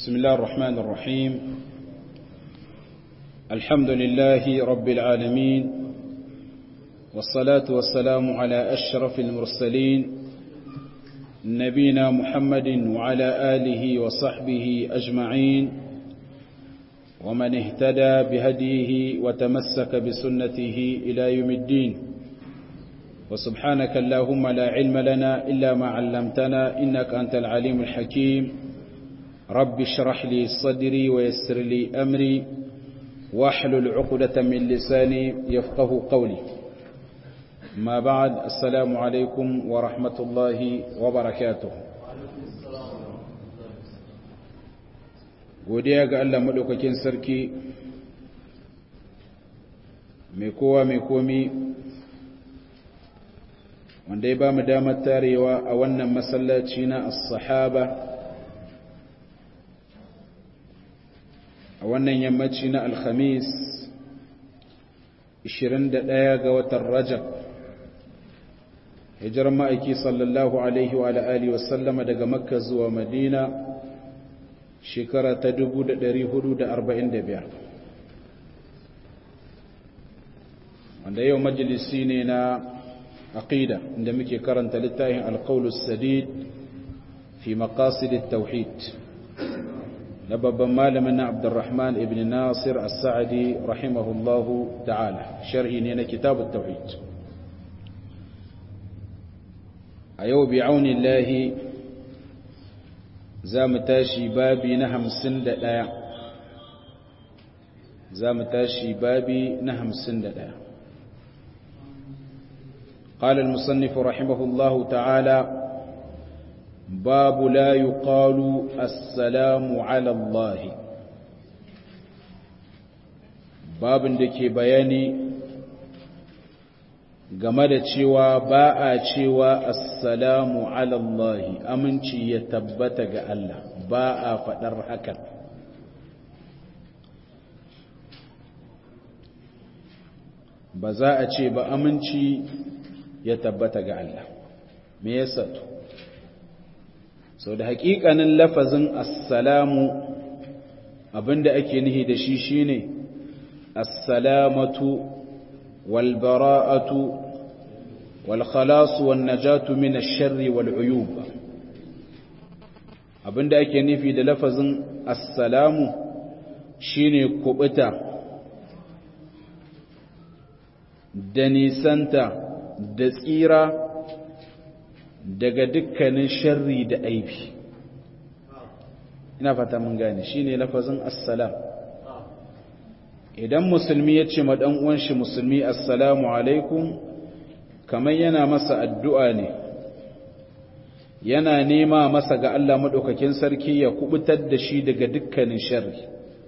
بسم الله الرحمن الرحيم الحمد لله رب العالمين والصلاة والسلام على أشرف المرسلين نبينا محمد وعلى آله وصحبه أجمعين ومن اهتدى بهديه وتمسك بسنته إلى يوم الدين وسبحانك اللهم لا علم لنا إلا ما علمتنا إنك أنت العليم الحكيم رب اشرح لي صدري ويسر لي أمري واحلل عقدة من لساني يفقه قولي ما بعد السلام عليكم ورحمة الله وبركاته godiya ga Allah maɗaukakin sarki mai kowa mai komi wanda ya ba mu damar tarewa a wannan masallaci na as-sahaba a wannan yammaci na alhamis 21 ga watan rajab hijirar ma'aiki sallallahu alaihi wa alihi wasallama daga makka zuwa madina shekara ta 445 wanda yau majalisi ne na aqida inda muke karanta littafin alqaulus sadid fi maqasid at-tauhid na babban malamin na Abdurrahman ibn Nasir as-Sa'di rahimahullahu ta'ala sharhi ne na kitab at-tauhid a yau bi aunillahi za mu tashi babi na hamsin da ɗaya za mu tashi babi na hamsin da ɗaya قال المصنف رحمه الله تعالى باب لا يقال السلام على الله باب da ke bayani game da cewa ba a cewa assalamu alallahi aminci ya tabbata ga Allah ba a faɗar hakan ba za a ce ba aminci ya tabbata ga Allah me yasa to sau da haƙiƙanin lafazin assalamu abinda ake nihi da shi shine assalamatu walbara'atu والخلاص والنجاة من الشر والعيوب abinda ake nufi da lafazin assalamu shine kubuta da nisanta da tsira daga dukkanin sharri da aibi ina fata mun gane shine lafazin assalam idan musulmi ya ce ma dan uwan shi musulmi assalamu alaikum kamar yana masa addu'a ne yana nema masa ga Allah maɗaukakin sarki ya kubutar da shi daga dukkanin sharri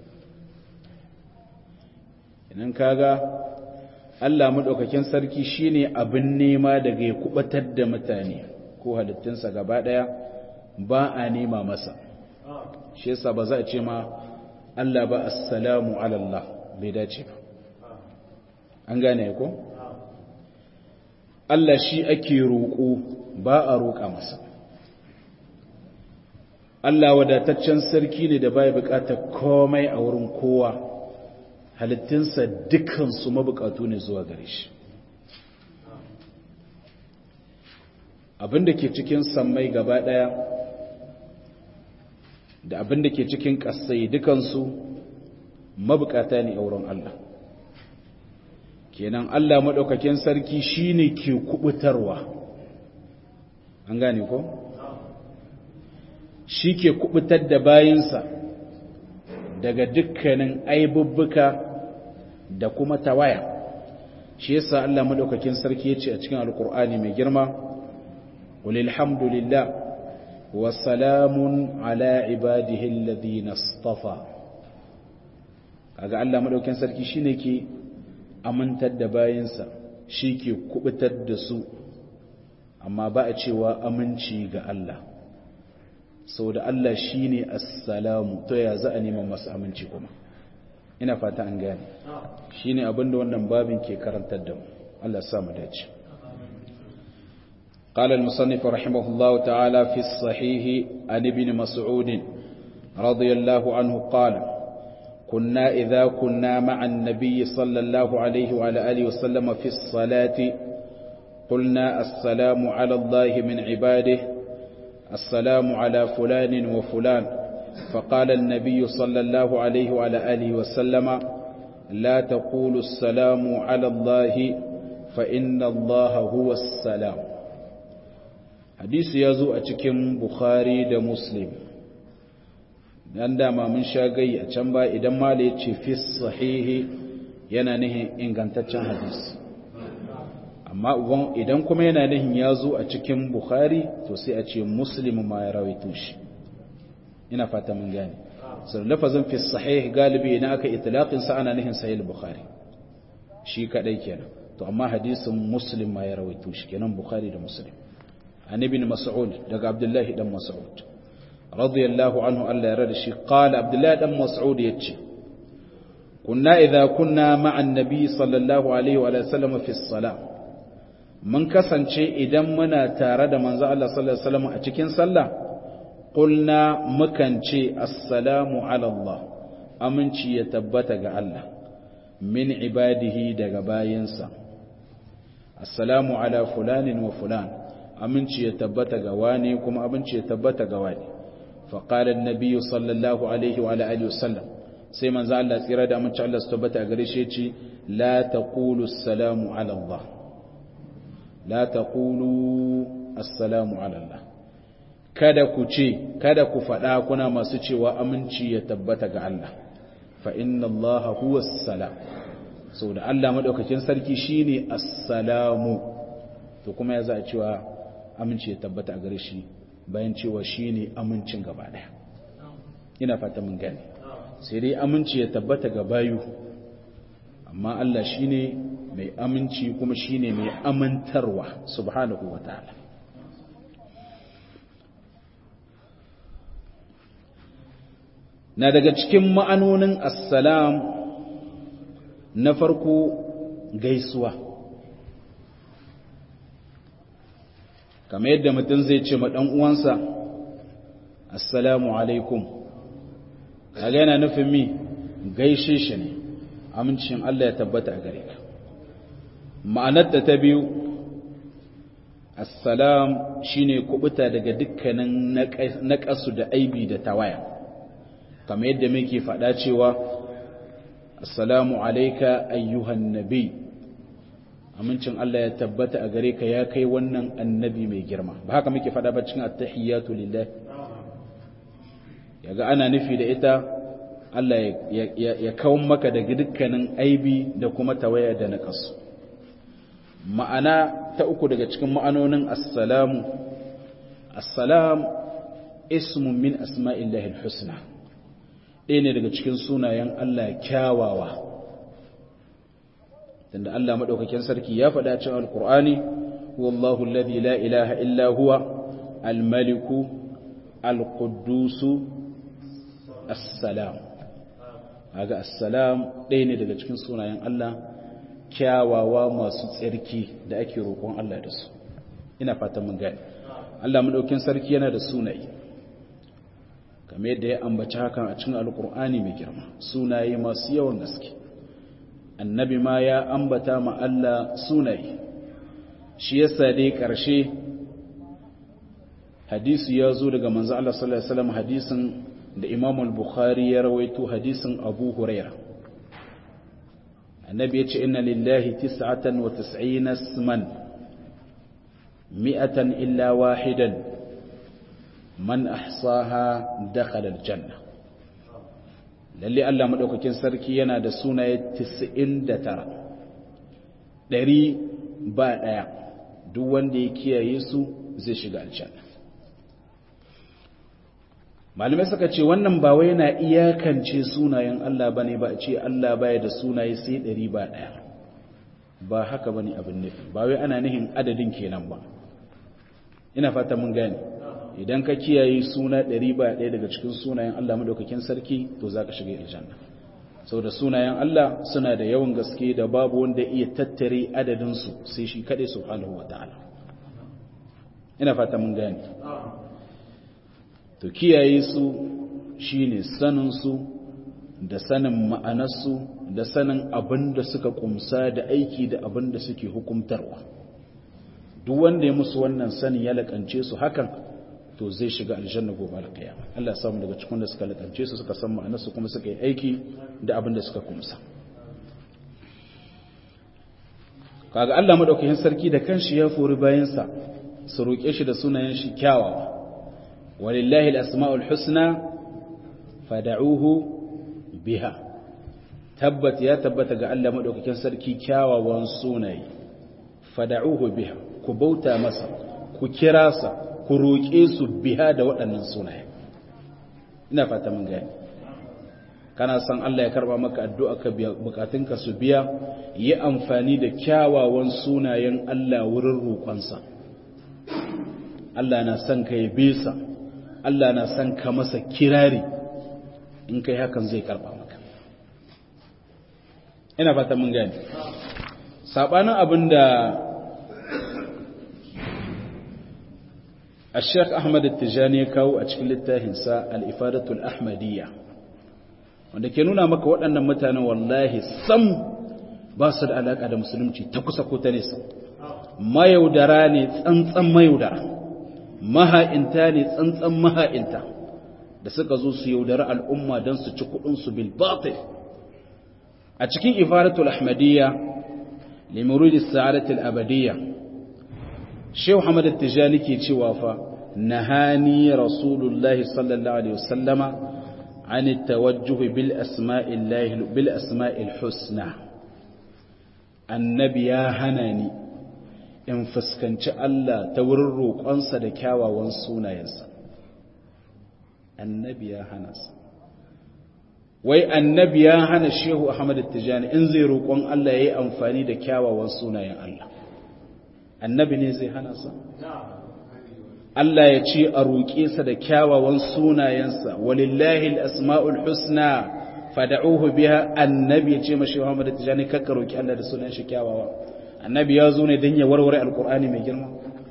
idan kaga Allah maɗaukakin sarki shine abin nema daga ya kubutar da mutane ko halittunsa gaba ɗaya ba a nema masa shi yasa ba za a ce ma Allah ba assalamu alallah bai dace ba an gane ko? Allah shi ake roƙo ba a roƙa masa Allah wadataccen sarki ne da baya buƙatar komai a wurin kowa halittinsa dukansu mabukatu ne zuwa gare shi abinda ke cikin sammai gaba ɗaya da abinda ke cikin ƙasai dukansu mabukata ne a wurin Allah kenan Allah maɗaukakin sarki shine ke kubutarwa an gane ko shi ke kubutar da bayinsa daga dukkanin aibubbuka da kuma tawaya shi yasa Allah maɗaukakin sarki ya ce a cikin alkur'ani mai girma walilhamdulillah wa salamun ala ibadihi alladhina istafa kaga Allah maɗaukakin sarki shine ke amintar da bayansa shi ke kubutar da su amma ba a cewa aminci ga Allah sau da Allah shi ne assalamu to ya za a neman masu aminci kuma ina fata an gane shi ne abinda wannan babin ke karantar da mu Allah samu dace قال المصنف رحمه الله تعالى في الصحيح عن ابن مسعود رضي الله عنه قال كنا إذا كنا مع النبي صلى الله عليه وعلى آله وسلم في الصلاة قلنا السلام على الله من عباده السلام على فلان وفلان فقال النبي صلى الله عليه وعلى آله وسلم لا تقول السلام على الله فإن الله هو السلام حديث يزو أتكم بخاري دا مسلم dan dama mun sha gai a can ba idan mala ya ce fi sahihi yana nihin ingantaccen hadisi amma idan kuma yana nihin ya zo a cikin bukhari to sai a ce muslim ma ya rawaito shi ina fata mun gane sau lafazin fi sahih galibi idan aka itlaqin sa ana nihin sahih bukhari shi kadai kenan to amma hadisin muslim ma ya rawaito shi kenan bukhari da muslim an ibn mas'ud daga abdullahi dan mas'ud radiyallahu anhu Allah ya rada shi qala abdullahi dan mas'ud yace kunna idza kunna ma'an nabi sallallahu alaihi wa sallam fi salat mun kasance idan muna tare da manzo Allah sallallahu alaihi wasallam a cikin sallah qulna mukan ce assalamu ala Allah aminci ya tabbata ga Allah min ibadihi daga bayinsa assalamu ala fulanin wa fulan aminci ya tabbata ga wani kuma aminci ya tabbata ga wani fa qala an-nabiy sallallahu alaihi wa alihi wasallam sai manzo Allah tsira da aminci Allah su tabbata gare shi ce la taqulu assalamu ala Allah la taqulu assalamu ala Allah kada ku ce kada ku faɗa kuna masu cewa aminci ya tabbata ga Allah fa inna Allah huwa salam saboda Allah madaukakin sarki shine assalamu to kuma ya za a cewa aminci ya tabbata a gare shi bayan cewa shine amincin gaba daya ina fata mun gane sai dai aminci ya tabbata ga bayu amma Allah shine mai aminci kuma shine mai amintarwa subhanahu wataala na daga cikin ma'anonin assalam na farko gaisuwa kamar yadda mutum zai ce ma ɗan uwansa assalamu alaikum kaga yana nufin mi gaishe shi ne amincin Allah ya tabbata a gare ka ma'anarta ta biyu assalam shine kubuta daga dukkanin naƙasu da aibi da tawaya kamar yadda muke faɗa cewa assalamu alaika ayyuhan nabi amincin Allah ya tabbata a gare ka ya kai wannan annabi mai girma ba haka muke faɗa ba cikin attahiyatu lillah yaga ana nufi da ita Allah ya kawo maka daga dukkanin aibi da kuma tawaya da naqas ma'ana ta uku daga cikin ma'anonin assalamu assalam ismun min asma'illahi al-husna ɗaya ne daga cikin sunayen Allah kyawawa tunda Allah maɗaukakin sarki ya faɗa cikin alkur'ani wallahu alladhi la ilaha illa huwa almaliku alquddusu assalam kaga assalam ɗaya ne daga cikin sunayen Allah kyawawa masu tsarki da ake roƙon Allah da su ina fatan mun gane Allah maɗaukakin sarki yana da sunaye kamar yadda ya ambaci hakan a cikin alkur'ani mai girma sunaye masu yawan gaske annabi ma ya ambata ma Allah sunaye shi yasa dai ƙarshe hadisi ya zo daga manzo Allah sallallahu alaihi wasallam hadisin da Imam al-Bukhari ya rawaito hadisin Abu Huraira annabi ya ce inna lillahi 99 isman mi'atan illa wahidan man ahsaha dakhala aljanna lalle Allah madaukakin sarki yana da sunaye 99 dari ba daya duk wanda ya kiyaye su zai shiga aljanna malamai suka ce wannan ba wai yana iyakance sunayen Allah bane ba a ce Allah baya da sunaye sai dari ba daya ba haka bane abin nufi ba wai ana nihin adadin kenan ba ina fata mun gane idan ka kiyaye suna ɗari ba ɗaya daga cikin sunayen Allah madaukakin sarki to za ka shiga aljanna saboda sunayen Allah suna da yawan gaske da babu wanda iya tattare adadinsu sai shi kaɗai subhanahu wa ta'ala ina fata mun gane to kiyaye su shine sanin su da sanin ma'anarsu da sanin abin da suka kumsa da aiki da abin da suke hukumtarwa duk wanda ya musu wannan sani ya lakance su hakan to zai shiga aljanna gobe alkiyama Allah samu daga cikin da suka lakance su suka san ma'anarsu kuma suka yi aiki da abin da suka kumsa kaga Allah madaukakin sarki da kanshi ya fori bayansa su roƙe shi da sunayen shi kyawawa walillahi al-asma'ul husna fad'uhu biha tabbat ya tabbata ga Allah madaukakin sarki kyawawan sunaye fad'uhu biha ku bauta masa ku kira sa ku roƙe su biha da waɗannan sunaye ina fata mun gani kana san Allah ya karba maka addu'a ka biya bukatunka su biya yi amfani da kyawawan sunayen Allah wurin roƙonsa Allah na san ka yabe sa Allah na san ka masa kirari in kai hakan zai karba maka ina fata mun gani sabanin abinda الشيخ أحمد التجاني كاو أشكل التاهنسا الإفادة الأحمدية wanda ke nuna maka waɗannan mutanen wallahi sam ba su da alaƙa da musulunci ta kusa ko ta nesa mayaudara ne tsantsan mayaudara maha'inta ne tsantsan maha'inta da suka zo su yaudara al'umma don su ci kuɗinsu bil batil a cikin ifaratul ahmadiyya limuridi sa'adatul abadiyya shehu hamad tijani ke cewa fa nahani rasulullahi sallallahu alaihi wasallama عن التوجه بالأسماء الله بالأسماء الحسنى النبي يا هناني in fuskanci Allah ta wurin roƙonsa da kyawawan sunayensa annabi ya hana sa wai annabi ya hana shehu Ahmad Tijani in zai roƙon Allah yayi amfani da kyawawan sunayen Allah annabi ne zai hana sa Allah ya ce a roƙe sa da kyawawan sunayensa walillahi al-asma'ul husna fad'uhu biha annabi ya ce mashi Muhammad Tijani kakka roƙi Allah da sunan shi kyawawa annabi ya zo ne dan ya warware alqur'ani mai girma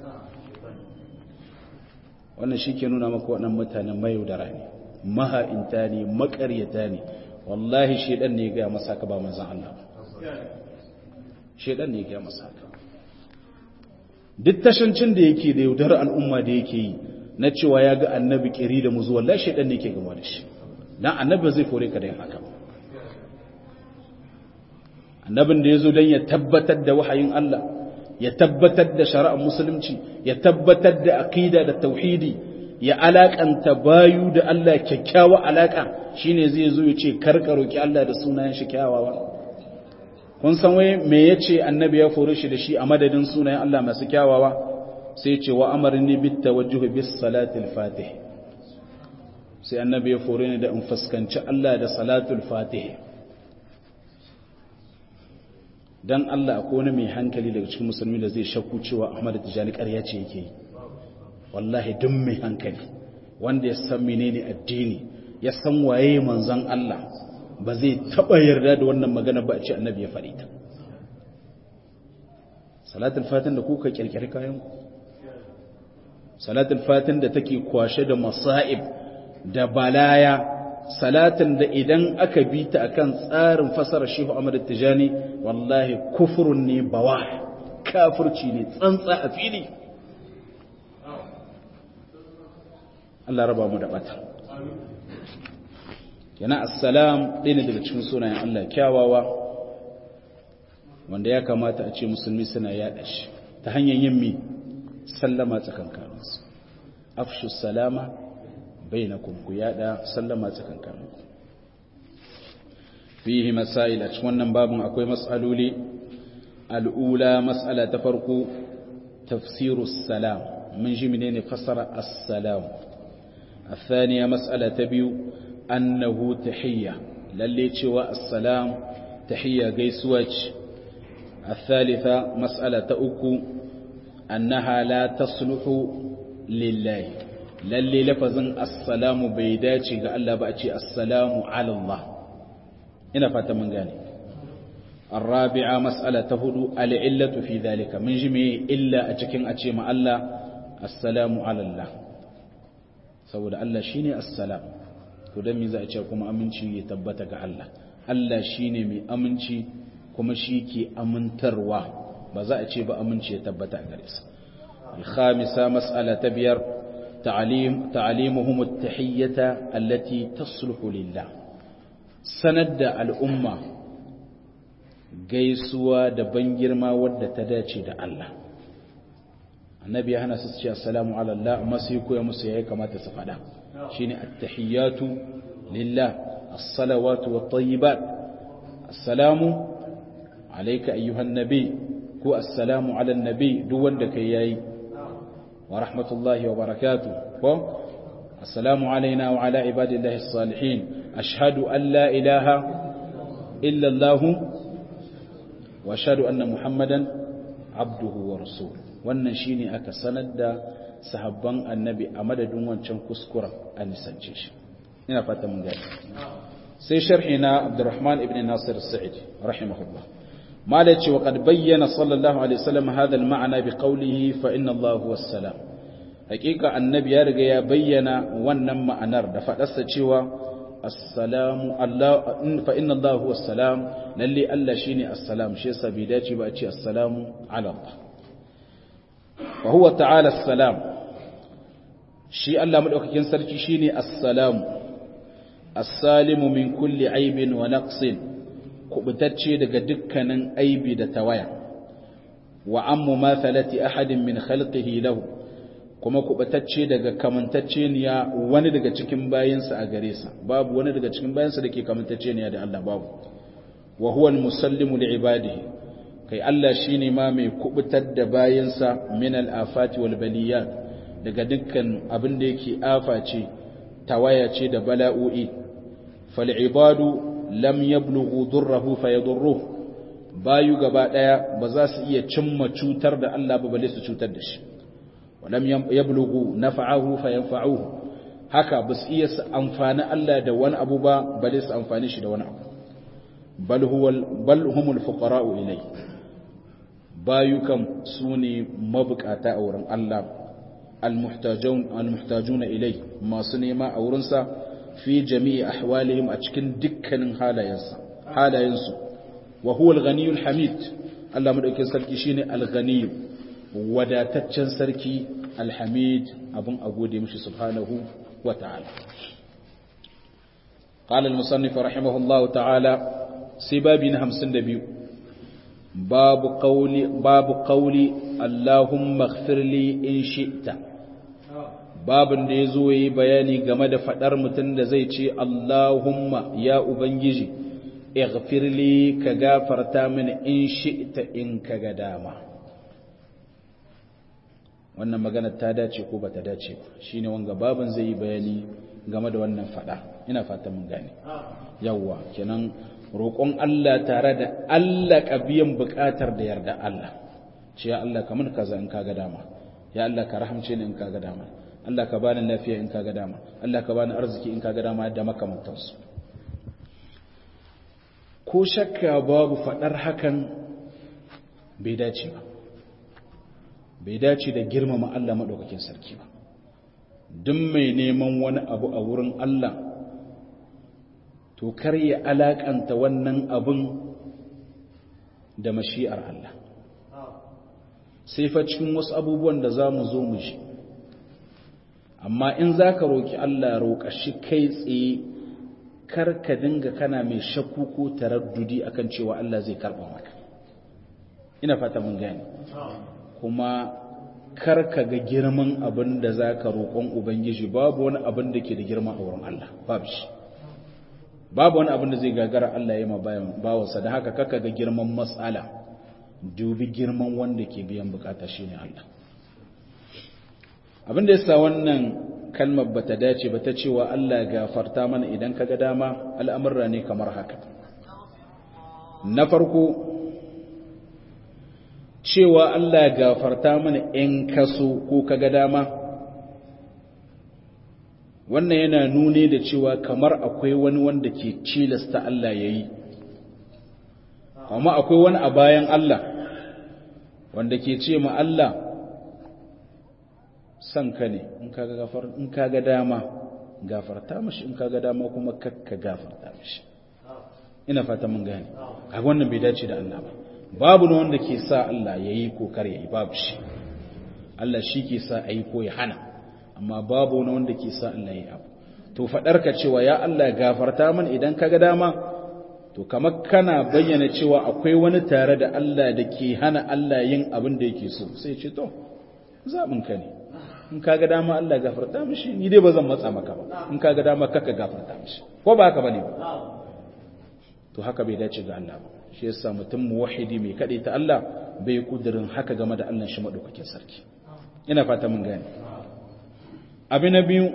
wannan shike nuna maka waɗannan mutanen mayaudara ne maha'inta ne makaryata ne wallahi shedan ne ya ga masa ka ba manzon Allah shedan ne ya ga masa ka duk tashancin da yake da yaudar al'umma da yake yi na cewa ya ga annabi kiri da muzu wallahi shaidan ne ke gama da shi dan annabi zai kore ka da yin haka annabin da ya zo don ya tabbatar da wahayin Allah ya tabbatar da shari'ar musulunci ya tabbatar da aqida da tauhidi ya alakanta bayu da Allah kyakkyawa alaka shine zai zo ya ce karka roki Allah da sunayen shi kyawawa kun san wai me yace annabi ya fore shi da shi a madadin sunayen Allah masu kyawawa sai ce wa amarni bit tawajjuh bis salatil fatih sai annabi ya fore ni da in fuskanci Allah da salatul fatih dan Allah akwai wani mai hankali daga cikin musulmi da zai shakku cewa Ahmad Tijani ƙarya ce yake wallahi duk mai hankali wanda ya san menene addini ya san waye manzon Allah ba zai taɓa yarda da wannan magana ba a ce annabi ya faɗi ta salatul fatin da kuka kirkiri kayan ku salatul fatin da take kwashe da masa'ib da balaya salatin da idan aka bi ta akan tsarin fasara shehu Ahmad Tijani wallahi kufurun ne bawa kafirci ne tsantsa a fili Allah raba mu da bata yana assalam ɗaya ne daga cikin sunayen Allah kyawawa wanda ya kamata a ce musulmi suna yaɗa shi ta hanyar yin mi sallama tsakankaninsu afshu salama bai na ku yaɗa sallama tsakankaninku fihi masail a cikin wannan babin akwai matsaloli al'ula matsala ta farko tafsiru salam mun ji menene fasara assalam الثانية مسألة تبيو أنه تحية للي تشوى السلام تحية قيسوج الثالثة مسألة أكو أنها لا تصلح لله للي لفظا السلام بيداتي قال الله بأتي السلام على الله هنا فات من قاني الرابعة مسألة تهدو العلة في ذلك من جميع إلا أتكين أتي مع الله السلام على الله saboda Allah shine assalam to dan me za a ce kuma aminci ya tabbata ga Allah Allah shine mai aminci kuma shi ke amintarwa ba za a ce ba aminci ya tabbata a gare sa الخامسة مسألة بير تعليم تعليمهم التحية التي تصلح لله سند الأمة gaisuwa da ban girma wadda ta dace da Allah annabi ya hana su ce assalamu ala Allah amma sai koya musu yayi kamata su fada shine at-tahiyatu lillah as-salawatu wat-tayyibat assalamu alayka ayyuhan nabi ko assalamu ala nabi duk wanda kai yayi wa rahmatullahi wa barakatuh ko assalamu alaina wa ala ibadillahi as-salihin ashhadu an la ilaha illa Allah wa ashhadu anna muhammadan abduhu wa rasuluhu wannan shine aka sanar da sahabban annabi a madadin wancan kuskuren a nisance shi ina fata mun gani sai sharhi na abdurrahman ibn nasir sa'id rahimahullah mala ce wa qad bayyana sallallahu alaihi wasallam hadha al-ma'na bi qawlihi fa inna allaha huwa salam hakika annabi ya riga ya bayyana wannan ma'anar da fadarsa cewa assalamu allah fa inna allaha huwa salam lalle allah shine assalam shi yasa bai dace ba a ce assalamu ala allah وهو تعالى السلام شي الله مدوكين سركي شيني السلام السالم من كل عيب ونقص كبتacce daga dukkanin aibi da tawaya wa ammu mathalati ahadin min khalqihi lahu kuma kubatacce daga kamantacceniya wani daga cikin bayinsa a gare sa babu wani daga cikin bayinsa dake kamantacceniya da Allah babu wa huwa al-musallimu li ibadihi kai Allah shi ne ma mai kubutar da bayansa min al'afati wal baliyat daga dukkan abin da yake afa ce tawaya ce da bala'o'i fal'ibadu lam yablughu durrahu fayadurruh bayu gaba daya ba za su iya cimma cutar da Allah ba bale su cutar da shi walam yablughu naf'ahu fayanfa'uhu haka ba su iya su amfani Allah da wani abu ba bale su amfani shi da wani abu bal huwa bal humul fuqara'u ilayhi bayukan su ne mabukata a wurin Allah almuhtajuna ilai masu nema a wurinsa fi jami'i ahwalihim a cikin dukkanin halayensa halayensu wa huwa al-ghaniyul hamid Allah madaukakin sarki shine al-ghaniy wadataccen sarki al-hamid abun a gode mishi subhanahu wa ta'ala قال المصنف رحمه الله تعالى سبابين همسن دبيو باب قولي باب قولي اللهم اغفر لي ان شئت babin da yazo yi bayani game da fadar mutun da zai ce Allahumma ya ubangiji ighfir li ka gafarta mini in shi'ta in kaga dama wannan magana ta dace ko bata dace ba shine wanga babin zai yi bayani game da wannan fada ina fata mun gane yawwa kenan roƙon Allah tare da Allah biyan buƙatar da yarda Allah ce ya Allah kamar kaza in kaga dama ya Allah ka rahamce ni in kaga dama Allah ka bani lafiya in kaga dama Allah ka bani arziki in kaga dama da makamantansu ko shakka babu faɗar hakan bai dace ba bai dace da girmama Allah maɗaukakin sarki ba duk mai neman wani abu a wurin Allah to kar ya alakanta wannan abin da mashi'ar Allah sai fa cikin wasu abubuwan da za mu zo mu ji amma in za ka roƙi Allah roƙa shi kai tsaye kar ka dinga kana mai shakku ko taraddudi akan cewa Allah zai karɓa maka ina fata mun gane kuma kar ka ga girman abin da za ka roƙon Ubangiji babu wani abin da ke da girma a wurin Allah babu shi babu wani abin da zai gagara Allah ya ma bawansa da haka kaka ga girman matsala dubi girman wanda ke biyan bukata shine Allah abin da yasa wannan kalmar bata dace ba ta cewa Allah gafarta mana idan kaga dama al'amurra ne kamar haka na farko cewa Allah gafarta mana in kaso ko kaga dama wannan yana nune da cewa kamar akwai wani wanda ke cilasta Allah ya yi amma akwai wani a bayan Allah wanda ke ce ma Allah san ka ne in kaga gafar in kaga dama gafarta mishi in kaga dama kuma kakka gafarta mishi ina fata mun gane kaga wannan bai dace da Allah ba babu ne wanda ke sa Allah yayi ko kar yayi babu shi Allah shi ke sa ayi ko ya hana amma babu wani wanda ke sa Allah yayi abu to fadar ka cewa ya Allah gafarta min idan kaga dama to kamar kana bayyana cewa akwai wani tare da Allah da ke hana Allah yin abin da yake so sai ce to zaɓin ka ne in kaga dama Allah gafarta mishi ni dai ba zan matsa maka ba in kaga dama kaka gafarta mishi ko ba haka bane ba to haka bai dace ga Allah ba shi yasa mutum muwahhidi mai kade ta Allah bai kudirin haka game da Allah shi madaukakin sarki ina fata mun gane abi na biyu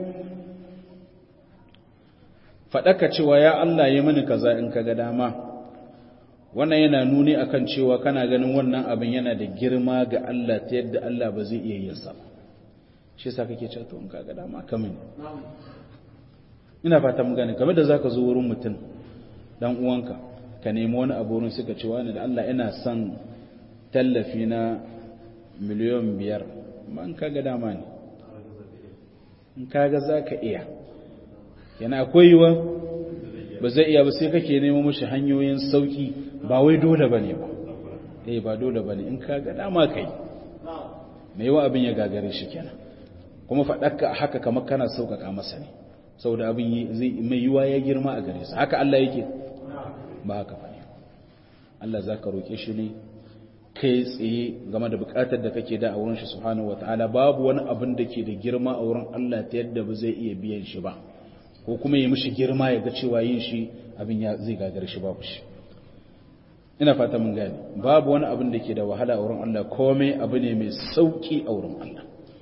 faɗaka cewa ya Allah ya mini kaza in kaga dama wannan yana nuni akan cewa kana ganin wannan abin yana da girma ga Allah ta yadda Allah ba zai iya yin sa shi yasa kake cewa to in kaga dama ka mini ina fata mun gane kamar da zaka zo wurin mutum dan uwanka ka nemi wani abu wurin suka ce wani da Allah ina son tallafi na miliyan biyar amma in kaga dama ne in kaga zaka iya yana akwai yiwa ba zai iya ba sai kake nemo mashi hanyoyin sauki ba wai dole bane ba eh ba dole bane in ka ga dama kai mai yawa abin ya gagare shi kenan kuma faɗaka haka kamar kana sauƙaƙa masa ne saboda abin zai mai yiwa ya girma a gare sa haka Allah yake ba haka bane Allah zaka roke shi ne kai tsaye game da bukatar da kake da a wurin shi subhanahu wataala babu wani abin da ke da girma a wurin Allah ta yadda ba zai iya biyan shi ba ko kuma ya mishi girma ya ga cewa yin shi abin ya zai gagar shi babu shi ina fata mun gane babu wani abin da ke da wahala a wurin Allah komai abu ne mai sauki a wurin Allah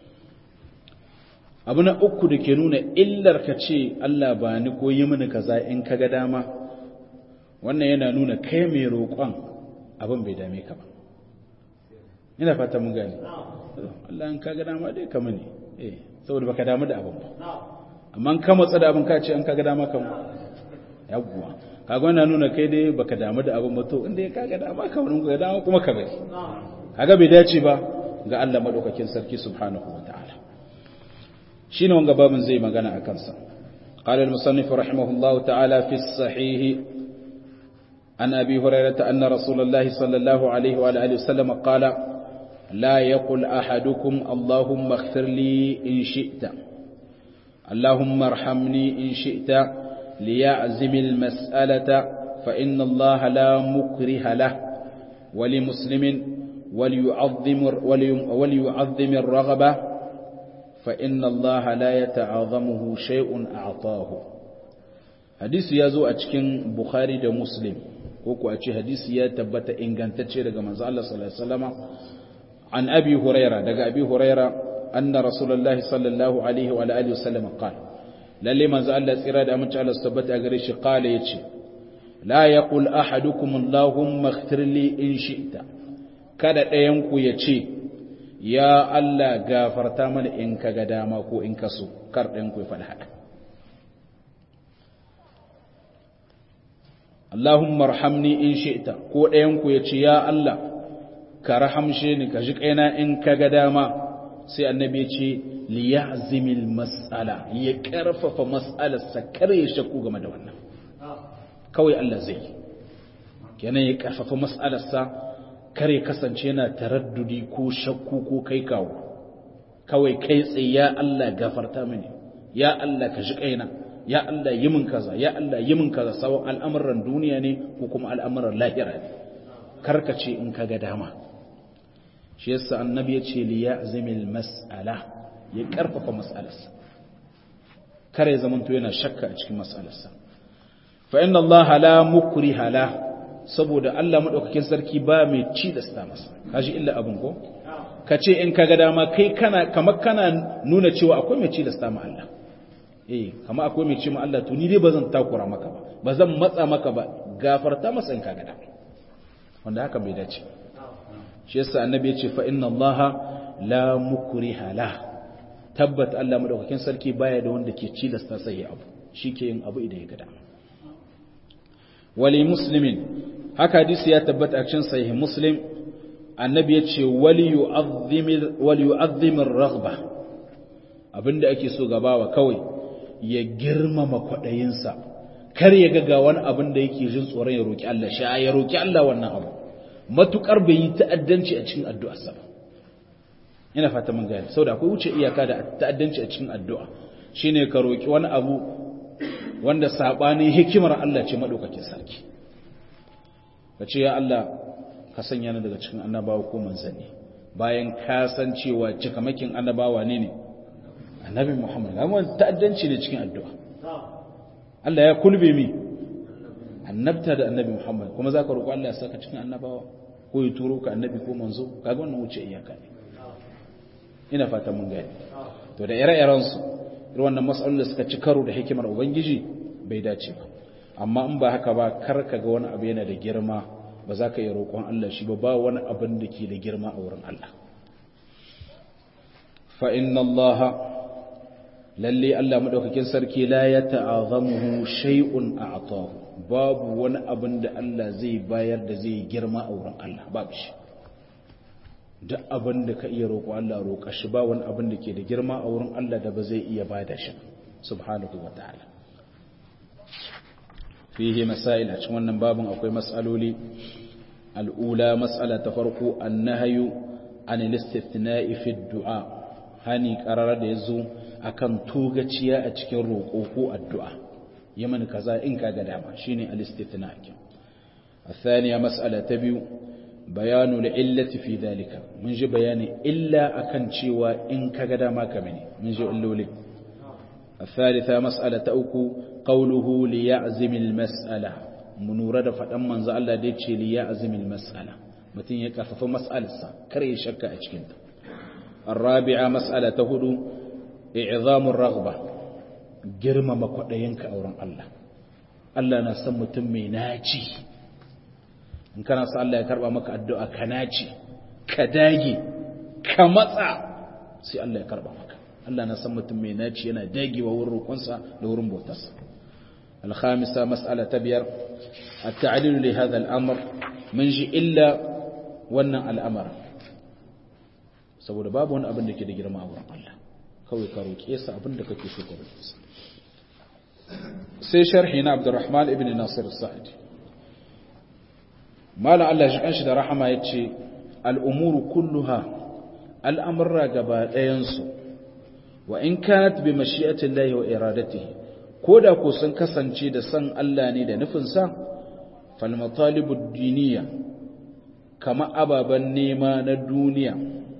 abu na uku da ke nuna illar ka ce Allah ba ni ko yi mini kaza in ka ga dama wannan yana nuna kai mai roƙon abin bai dame ka ba ina fata mun gane Allah in ka ga dama dai ka mini eh saboda baka damu da abin ba amma ka matsa da abin ka ce an kaga dama kan yawwa kaga wannan nuna kai dai baka damu da abin ba to inda ya kaga dama ka wurin ga dama kuma ka bai kaga bai dace ba ga Allah madaukakin sarki subhanahu wataala shine wanga babin zai magana a kansa قال المصنف رحمه الله تعالى في الصحيح عن أبي هريرة أن رسول الله صلى الله عليه وعلى آله وسلم قال لا يقل أحدكم اللهم اغفر لي إن شئت اللهم ارحمني إن شئت ليعزم المسألة فإن الله لا مكره له ولمسلم وليعظم, وليعظم الرغبة فإن الله لا يتعاظمه شيء أعطاه حديث يزو أتكين بخاري دا مسلم وكو أتي حديث يتبت إن كانت تشير كما الله صلى الله عليه وسلم عن أبي هريرة دا أبي هريرة أن رسول الله صلى الله عليه وعلى آله وسلم قال للي ما زال الله سيراد أمن تعالى السبت أغريش قال يتشي لا يقول أحدكم اللهم اغفر لي إن شئت kada ɗayanku ya ce ya Allah gafarta mana in ka ga dama ko in ka so kar ɗayanku ya faɗi haka Allahumma rahamni in shi'ta ko ɗayanku ya ce ya Allah ka rahamshe ni ka ji kaina in ka ga dama sai annabi ya ce liyazimil mas'ala ya karfafa mas'alarsa kar ya shakku game da wannan kawai Allah zai kenan ya karfafa mas'alarsa kar ya kasance yana taraddudi ko shakku ko kai kawo kawai kai tsaye ya Allah gafarta mini ya Allah ka ji kaina ya Allah yi min kaza ya Allah yi min kaza sawan al'amuran duniya ne ko kuma al'amuran lahira ne karkace in ka ga dama shi yasa annabi ya ce li ya'zimil mas'ala ya karfafa mas'alarsa kare zamanto yana shakka a cikin mas'alarsa fa inna Allah la mukriha la saboda Allah madaukakin sarki ba mai ci da sta masa kaji illa abun ko kace in kaga dama kai kana kamar kana nuna cewa akwai mai ci da sta ma Allah eh kamar akwai mai ci ma Allah to ni dai bazan takura maka ba bazan matsa maka ba gafarta masa in kaga dama wanda haka bai dace shi yasa annabi ya ce fa inna Allah la mukriha la tabbat Allah madaukakin sarki baya da wanda ke cilasta sai abu shike yin abu idan ya ga dama wali muslimin haka hadisi ya tabbata a cikin sahih muslim annabi ya ce wali yu'azzim wali yu'azzim ar-raghba abinda ake so gabawa kawai ya girmama kwaɗayinsa kar ya ga wani abin da yake jin tsoron ya roƙi Allah sha ya roƙi Allah wannan abu matukar bai yi ta'addanci a cikin addu'arsa ba ina fata mun gane saboda akwai wuce iyaka da ta'addanci a cikin addu'a shine ka roƙi wani abu wanda sabanin hikimar Allah ce madaukakin sarki ka ce ya Allah ka sanya ni daga cikin annabawa ko manzanni bayan ka san cewa cikamakin annabawa ne ne annabi Muhammad amma ta'addanci ne cikin addu'a Allah ya kulbe mi annabta da annabi Muhammad kuma zaka roƙo Allah ya saka cikin annabawa ko ya turo ka annabi ko manzo kaga wannan wuce iyaka ne ina fata mun gani to da ire-iren su irin wannan mas'alolin da suka ci karo da hikimar ubangiji bai dace ba amma in ba haka ba kar ka ga wani abu yana da girma ba za ka yi roƙon Allah shi ba ba wani abin da ke da girma a wurin Allah fa inna Allah lalle Allah madaukakin sarki la ya ta'azamuhu shay'un a'tahu babu wani abin da Allah zai bayar da zai girma a wurin Allah babu shi duk abin da ka iya roƙo Allah roƙa shi ba wani abin da ke da girma a wurin Allah da ba zai iya bada shi subhanahu wa ta'ala fihi masail a cikin wannan babin akwai mas'aloli al'ula mas'ala ta farko annahyu an al-istithna'i fi du'a hani qarara da yazo akan togaciya a cikin roƙo ko addu'a yaman kaza in kaga dama shine al-istithna' الثانية مسألة تبيو بيان العلة في ذلك من جي بيان إلا أكن شوى إن كغدا ما كمني من جي اللولي الثالثة مسألة أوكو قوله ليعزم المسألة منورة فتن من زال الله ديتشي ليعزم المسألة متين يكفف مسألة كري شك أجكنت الرابعة مسألة هدو إعظام الرغبة جرم مقدينك أوران الله Allah na san mutum mai naci in kana sa Allah ya karba maka addu'a ka naci ka dage ka matsa sai Allah ya karba maka Allah na san mutum mai naci yana dagewa wurin roƙonsa da wurin bautarsa الخامسة مسألة تبير التعليل لهذا الأمر من جي إلا ونع الأمر saboda babu wani abin da ke da girma a wurin Allah kawai ka roƙe sa abin da kake so ka roƙe sa sai sharhi na Abdurrahman ibn Nasir Sa'id malam Allah shi kanshi da rahama yace al-umuru kulluha al'amurra gaba ɗayan su wa in kanat bi mashi'ati Allah wa iradatihi koda ko sun kasance da san Allah ne da nufin sa fal matalibud diniya kama ababan nema na duniya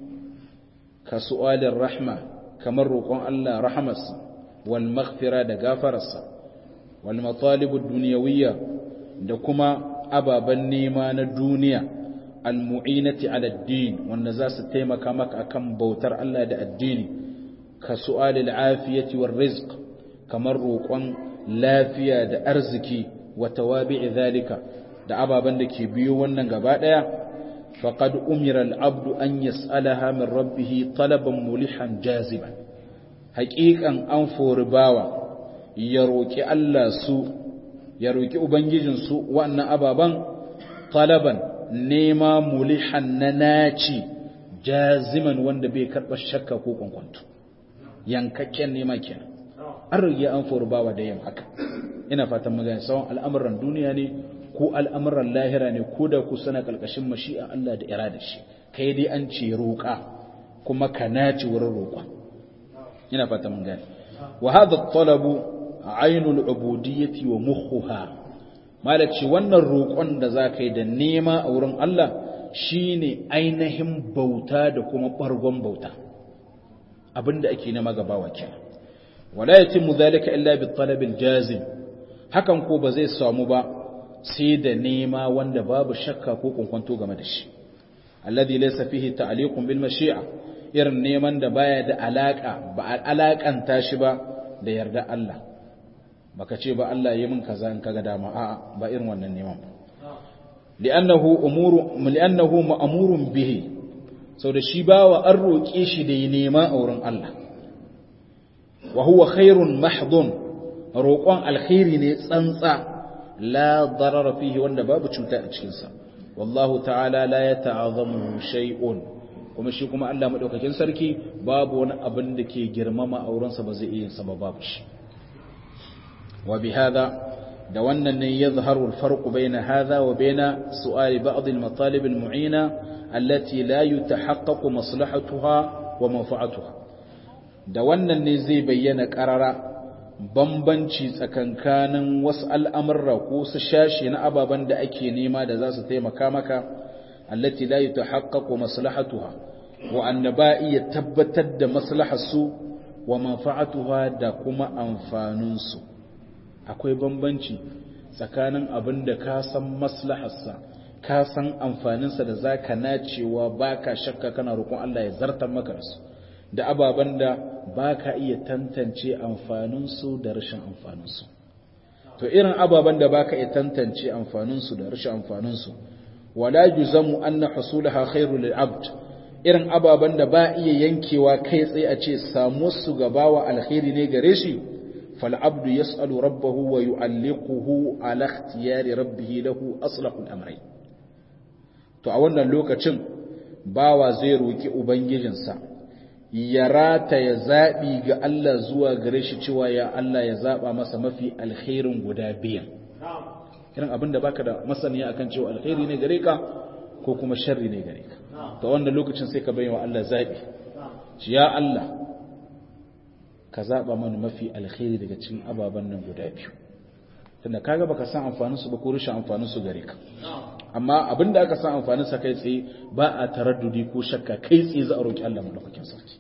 ka su'alin rahma kamar roƙon Allah rahamarsa wal maghfira da gafararsa wal matalibud duniyawiyya da kuma ababan nema na duniya al mu'inati ala ad-din wanda za su taimaka maka akan bautar Allah da addini ka su'alil afiyati war rizq kamar roƙon lafiya da arziki wa tawabi'i zalika da ababan da ke biyo wannan gaba daya فقد أمر العبد أن يسألها من ربه طلبا ملحا جاذبا حقيقا أنفور باوا يروكي الله سوء يروكي أبنجيجن سوء وأن أبابا طلبا نيما ملحا نناتي جازما وأن بيكر الشك كوكم كنت yankakken nema kenan an rage an furu bawa da yin haka ina fatan magana sawan al'amuran duniya ne ko al'amuran lahira ne ko da ku sana ƙarƙashin mashi'a Allah da irada shi kai dai an ce roƙa kuma ka naci wurin roƙa ina fata mun gane wa hadha talabu ainul ubudiyyati wa mukhuha malaci wannan roƙon da za ka yi da nema a wurin Allah shine ainihin bauta da kuma ɓargon bauta abinda ake nema gabawa kenan wala yatimmu dhalika illa bi talabil jazim hakan ko ba zai samu ba sai da nema wanda babu shakka ko kunkwanto game da shi alladhi laysa fihi ta'liqun bil mashi'a irin neman da baya da alaka ba alakanta shi ba da yarda Allah baka ce ba Allah yi min kaza in kaga dama a'a ba irin wannan neman ba li'annahu umuru li'annahu ma'murun bihi da shi bawa an roke shi da yi nema a wurin Allah wa huwa khairun mahdun roƙon alkhairi ne tsantsa la darara fihi wanda babu cuta a cikinsa wallahu ta'ala la yata'azamu shay'un kuma shi kuma Allah madaukakin sarki babu wani abin da ke girmama aurensa ba zai iya sa ba babu shi wa bi hada da wannan ne yadhharu al-farq bayna hadha wa bayna su'ali ba'd al-matalib al-mu'ina allati la yutahaqqaqu maslahatuha wa manfa'atuha da wannan ne zai bayyana qarara bambanci tsakankanin wasu al'amurra ko su shashi na ababen da ake nema da za su taimaka maka allati la yutahaqqaqu maslahatuha wa anna ba iya tabbatar da maslaharsu wa manfa'atuha da kuma amfaninsu akwai bambanci tsakanin abin da ka san maslaharsa ka san amfaninsa da zaka nacewa baka shakka kana roƙon Allah ya zartar maka su da ababen da baka iya tantance amfaninsu da rashin amfaninsu to irin ababen da baka iya tantance amfaninsu da rashin amfaninsu wala yuzamu anna husulaha khairu lil abd irin ababen da ba iya yankewa kai tsaye a ce samu su gabawa alkhairi ne gare shi fal abdu yas'alu rabbahu wa yu'alliquhu ala ikhtiyari rabbih lahu aslahu al-amrayn to a wannan lokacin bawa zai roki ubangijinsa ya rata ya zabi ga Allah zuwa gare shi cewa ya Allah ya zaba masa mafi alkhairin guda biyan irin abinda baka da masaniya akan cewa alkhairi ne gare ka ko kuma sharri ne gare ka to wannan lokacin sai ka bayyana Allah zabi shi ya Allah ka zaba mana mafi alkhairi daga cikin ababan nan guda biyu tunda kaga baka san amfanin su ba ko rashin amfanin su gare ka amma abinda aka san amfanin sa kai tsaye ba a taraddudi ko shakka kai tsaye za a roki Allah madaukakin sarki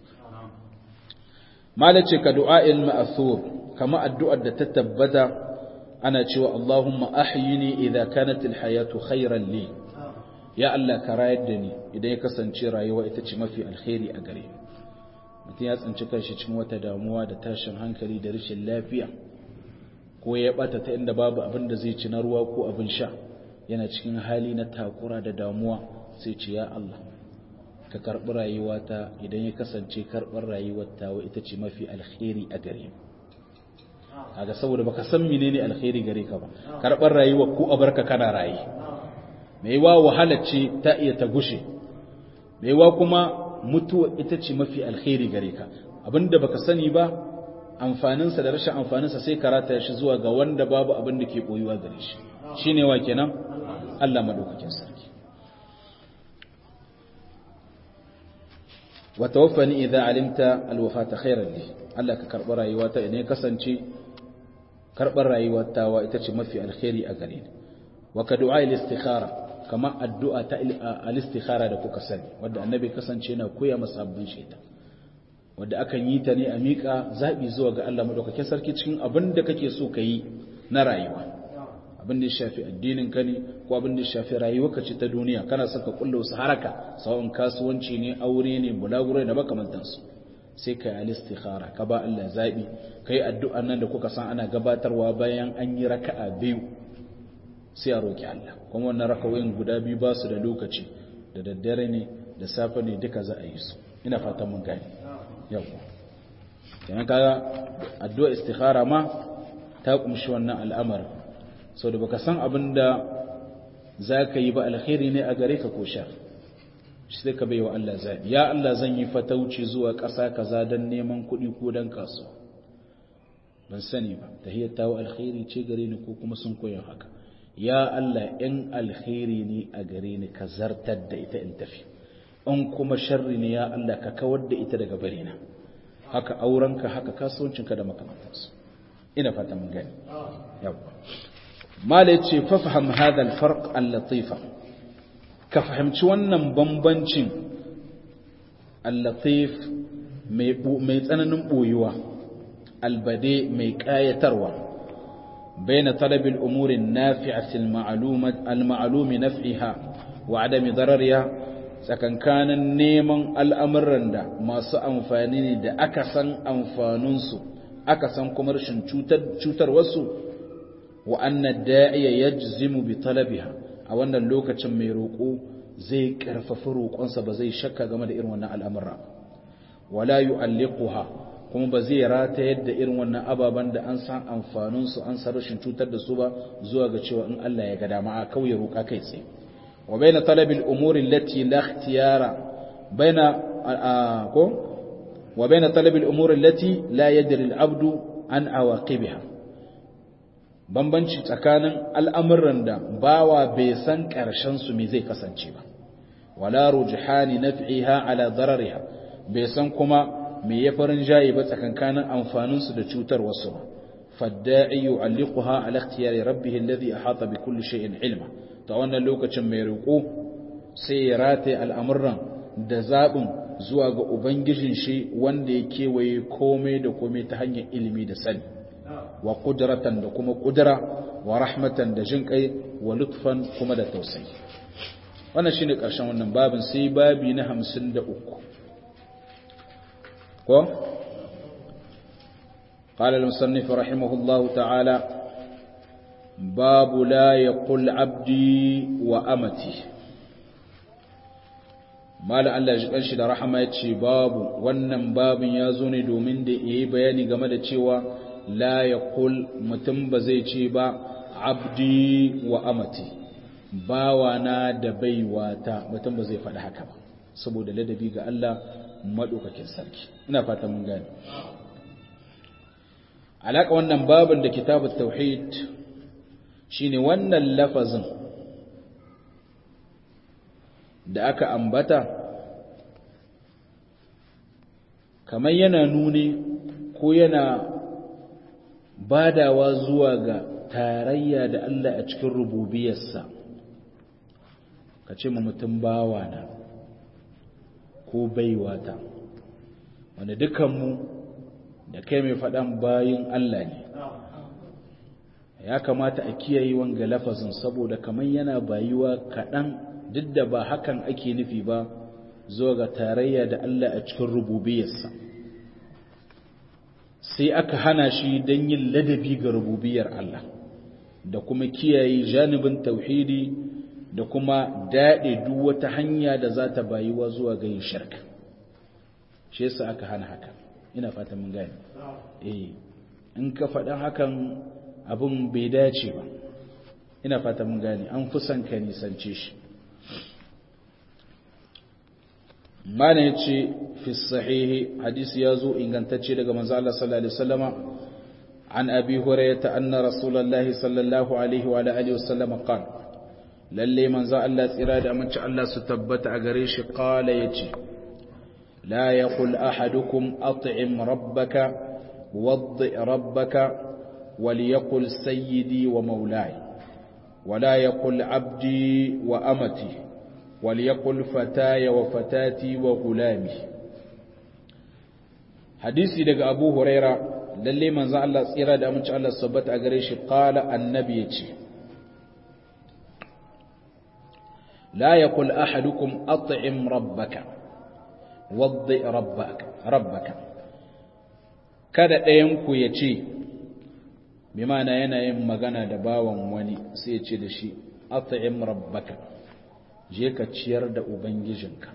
malace ka du'a'il ma'thur kama addu'ar da ta tabbata ana cewa Allahumma ahyini idza kanat alhayatu khayran li ya Allah ka rayar da ni idan ya kasance rayuwa ita ce mafi alkhairi a gare ni mutum ya tsinci kanshi cikin wata damuwa da tashin hankali da rashin lafiya ko ya bata ta inda babu abin da zai ci na ruwa ko abin sha yana cikin hali na takura da damuwa sai ce ya Allah ka karɓi rayuwata idan ya kasance karɓar rayuwata wa ita ce mafi alkhairi a gare ni kaga saboda baka san menene alkhairi gare ka ba karɓar rayuwa ko a barka kana rayi mai wa wahala ce ta iya ta gushe mai wa kuma mutuwa ita ce mafi alkhairi gare ka abinda baka sani ba amfaninsa da rashin amfaninsa sai karata shi zuwa ga wanda babu abin da ke koyuwa gare shi shine wa kenan Allah madaukakin sarki wa tawaffani idza alimta alwafata khairan li Allah ka karɓi rayuwata idan ya kasance karɓar rayuwata wa ita ce mafi alkhairi a gare ni wa ka du'a al-istikhara kama addu'a ta al-istikhara da kuka sani wanda annabi kasance yana koya masa abin shaita wanda akan yi ta ne a miƙa zaɓi zuwa ga Allah madaukakin sarki cikin abin da kake so ka yi na rayuwa abin da ya shafi addinin ka ne ko abin da ya shafi rayuwarka ce ta duniya kana son ka kulla wasu haraka sawon kasuwanci ne aure ne bulaguro da makamantansu sai ka yi al-istikhara ka ba Allah zaɓi kai addu'an nan da kuka san ana gabatarwa bayan an yi raka'a biyu sai a roki Allah kuma wannan rakawoyin guda biyu ba su da lokaci da daddare ne da safe ne duka za a yi su ina fatan mun gani yau kenan kaga addu'a istikhara ma ta kumshi wannan al'amarin sau da baka san abin da za ka yi ba alkhairi ne a gare ka ko shar shi sai ka baiwa Allah zaɓi ya Allah zan yi fatauci zuwa ƙasa kaza don neman kuɗi ko don kasuwa ban sani ba tahiyar tawo alkhairi ce gare ni ko kuma sun koyon haka ya Allah in alkhairi ne a gare ni ka zartar da ita in tafi in kuma sharri ne ya Allah ka kawar da ita daga bare na haka aurenka haka kasuwancinka da makamantansu ina fata mun gani yawa mala yace fa faham hadha alfarq al-latifa ka fahimci wannan bambancin al-latif mai mai tsananin boyuwa albade mai kayatarwa بين طلب الأمور النافعة المعلومة المعلوم نفعها وعدم ضررها sakan kanan neman al'amuran da masu amfani ne da aka san amfaninsu aka san kuma rashin cutarwarsu wa annan da'iya ya jizimu bi talabiha a wannan lokacin mai roƙo zai ƙarfafi roƙonsa ba zai shakka game da irin wannan al'amura wala yu'alliquha kuma ba zai rata yadda irin wannan ababen da an san amfaninsu an san rashin cutar da su ba zuwa ga cewa in Allah ya ga dama a kauye roƙa kai tsaye wa baina talabil umuri allati la ikhtiyara baina ko wa baina talabil umuri allati la yadri al-abdu an awaqibiha bambanci tsakanin al'amuran da bawa bai san ƙarshen su me zai kasance ba wala rujhani naf'iha ala darariha bai san kuma me ya farin jayi ba tsakankanin amfanin su da cutar wasu ba fadda'i yu'alliquha ala ikhtiyari rabbih alladhi ahata bi kulli shay'in ilma ta wannan lokacin mai riko sai ya rataye al'amuran da zabin zuwa ga ubangijin shi wanda ya kewaye komai da komai ta hanyar ilimi da sani wa qudratan da kuma qudra wa rahmatan da jinkai wa lutfan kuma da tausayi wannan shine karshen wannan babin sai babi na 53 ko قال المصنف رحمه الله تعالى باب لا يقل عبدي وأمتي mala Allah ya shi da rahama ya ce babu wannan babin ya zo ne domin da ya yi bayani game da cewa la ya kul mutum ba zai ce ba abdi wa amati bawana da baiwata mutum ba zai faɗi haka ba saboda ladabi ga Allah maɗaukakin sarki ina fata mun gane alaƙa wannan babin da kitabut tauhid shine wannan lafazin da aka ambata kamar yana nuni ko yana badawa zuwa ga tarayya da Allah a cikin rububiyarsa ka ce mutum bawana ko baiwata wanda dukanmu da kai mai faɗan bayin Allah ne ya kamata a kiyaye wanga lafazin saboda kamar yana bayuwa kaɗan duk da ba hakan ake nufi ba zuwa ga tarayya da Allah a cikin rububiyarsa sai aka hana shi don yin ladabi ga rububiyar Allah da kuma kiyaye janibin tauhidi da kuma daɗe duk wata hanya da za ta bayuwa zuwa ga yin shirka shi yasa aka hana haka ina fata mun gane eh in ka faɗa hakan abin bai dace ba ina fata mun gane an fi son ka nisance shi mana ya ce fi sahihi hadisi ya zo ingantacce daga manzo Allah sallallahu alaihi wasallama an abi hurairah anna rasulullahi sallallahu alaihi wa alihi wasallama qala lalle manzo Allah tsira da amince Allah su tabbata a gare shi qala yace la yaqul ahadukum at'im rabbaka waddi rabbaka وليقل سيدي ومولاي ولا يقل عبدي وأمتي وليقل فتاي وفتاتي وغلامي حديثي daga Abu Huraira lalle manzo Allah tsira da amince Allah sabbata a gare shi qala annabi yace la yaqul ahadukum at'im rabbaka waddi rabbaka rabbaka kada ɗayan ku yace bi mana yana yin magana da bawan wani sai ce da shi at'im rabbaka je ka ciyar da ubangijinka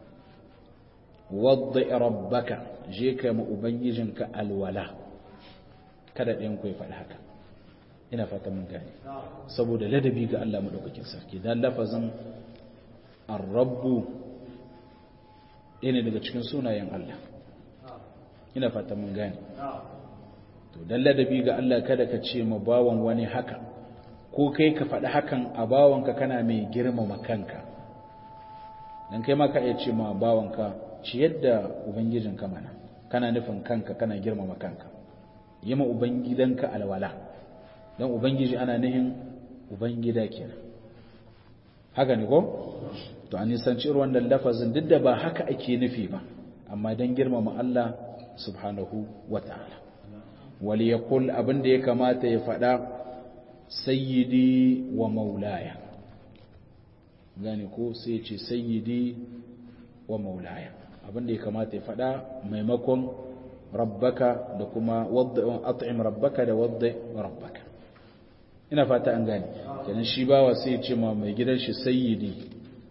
wadda rabbaka je ka ma ubangijinka alwala kada ɗayan ku ya faɗi haka ina fata mun gane saboda ladabi ga Allah madaukakin sarki dan lafazin ar-rabbu ɗaya daga cikin sunayen Allah ina fata mun gane to dan ladabi ga Allah kada ka ce ma bawan wani haka ko kai ka faɗi hakan a bawanka kana mai girmama kanka dan kai ma ka iya ce ma bawanka ci yadda ubangijinka mana kana nufin kanka kana girmama kanka yi ma ubangidanka alwala dan ubangiji ana nihin ubangida kenan haka ne ko to an nisanci irin wannan lafazin duk da ba haka ake nufi ba amma dan girmama Allah subhanahu wata'ala wali yaqul abin da ya kamata ya faɗa sayyidi wa maulaya gane ko sai ce sayyidi wa maulaya abinda ya kamata ya faɗa maimakon rabbaka da kuma wadda at'im rabbaka da wadda rabbaka ina fata an gane kenan shi bawa sai ya ce ma mai gidan shi sayyidi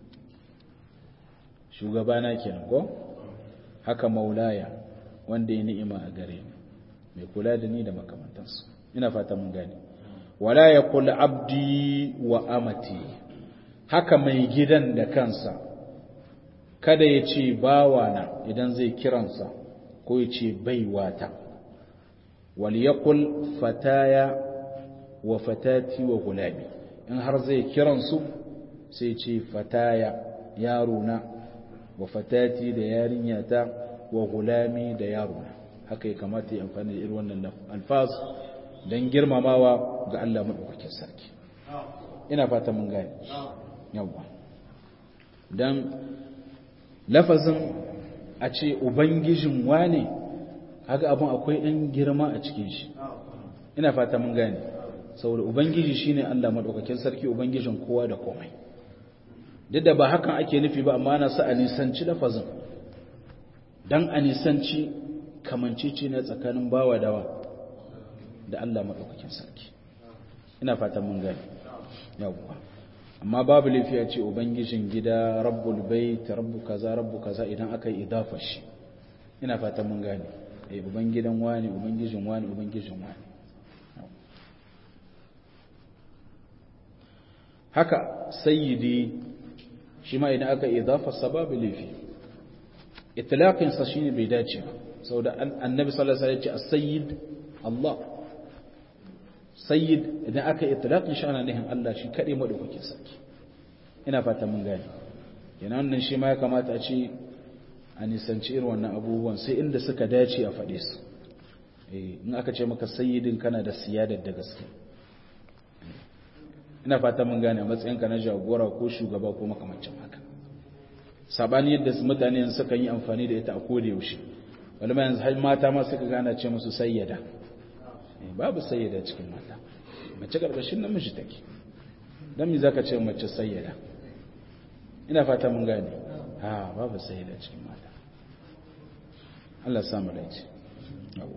shugabana kenan ko haka maulaya wanda ya ni'ima a gare ni mai kula da ni da makamantansu ina fata mun gane wala ya kula abdi wa amati haka mai gidan da kansa kada ya ce bawana idan zai kiransa ko ya ce baiwata wal yaqul fataya wa fatati wa gulami in har zai kiransu sai ce fataya yarona wa fatati da yarinyata wa gulami da yarona haka ya kamata ya amfani da irin wannan alfaz don girmamawa ga Allah maɗaukakin sarki ina fata mun gane yawwa don lafazin a ce ubangijin wane haka abin akwai ɗan girma a cikin shi ina fata mun gane saboda ubangiji shine Allah maɗaukakin sarki ubangijin kowa da komai duk da ba hakan ake nufi ba amma na sa a nisanci lafazin don a nisanci kamancece na tsakanin bawa dawa da Allah maɗaukakin sarki ina fatan mun gani yawwa amma babu laifiya ce ubangijin gida rabbul bait rabbu kaza rabbu kaza idan aka yi idafa shi ina fatan mun gani eh ubangidan wani ubangijin wani ubangijin wani haka sayyidi shi ma idan aka idafa sababu laifi itlaqin sa shine bai dace ba saboda annabi sallallahu alaihi wasallam ya ce as-sayyid Allah sayyid idan aka itlaqin shi ana nihin Allah shi kade madaukakin sarki ina fata mun gane yana wannan shi ma ya kamata a ce a nisanci irin wannan abubuwan sai inda suka dace a faɗe su eh in aka ce maka sayyidin kana da siyadar da gaske ina fata mun gane a matsayinka na jagora ko shugaba ko makamancin haka sabani yadda mutane suka yi amfani da ita a koda yaushe wani yanzu har mata ma suka gana ce musu sayyada babu sayyada cikin mata mace karkashin namiji take dan me zaka ce mace sayyada ina fata mun gane ha babu sayyada cikin mata Allah ya samu dace yawa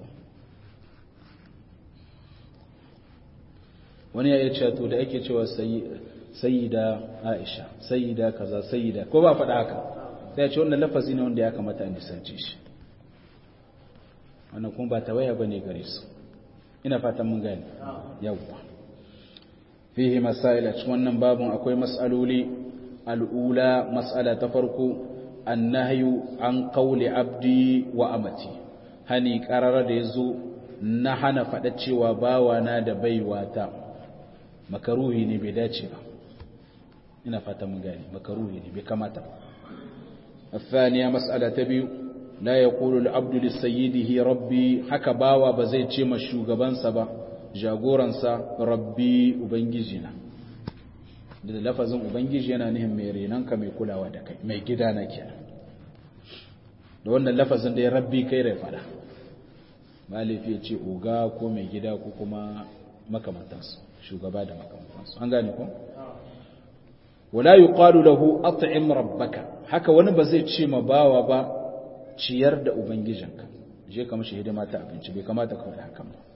wani ya ce to da ake cewa sayyida Aisha sayyida kaza sayyida ko ba faɗa haka sai ya ce wannan lafazi ne wanda ya kamata a nisance shi wannan kuma ba tawaya bane gare su ina fatan mun gane yawwa fihi masail a cikin wannan babun akwai mas'aloli al'ula mas'ala ta farko annahyu an qawli abdi wa amati hani qarara da yazo na hana fada cewa bawana da baiwata makaruhi ne bai dace ba ina fatan mun gane makaruhi ne bai kamata الثانية مسألة تبيو لا يقول العبد لسيده ربي haka bawa ba zai ce ma shugabansa ba jagoransa rabbi ubangijina da lafazin ubangiji yana nihin mai renanka mai kulawa da kai mai gida na kenan da wannan lafazin da ya rabbi kai rai fada malifi ya ce oga ko mai gida ko kuma makamantansu shugaba da makamantansu an gane ko wala yuqalu lahu at'im rabbaka haka wani ba zai ce ma bawa ba ciyar da ubangijinka je ka mashi hidima ta abinci bai kamata ka faɗi hakan ba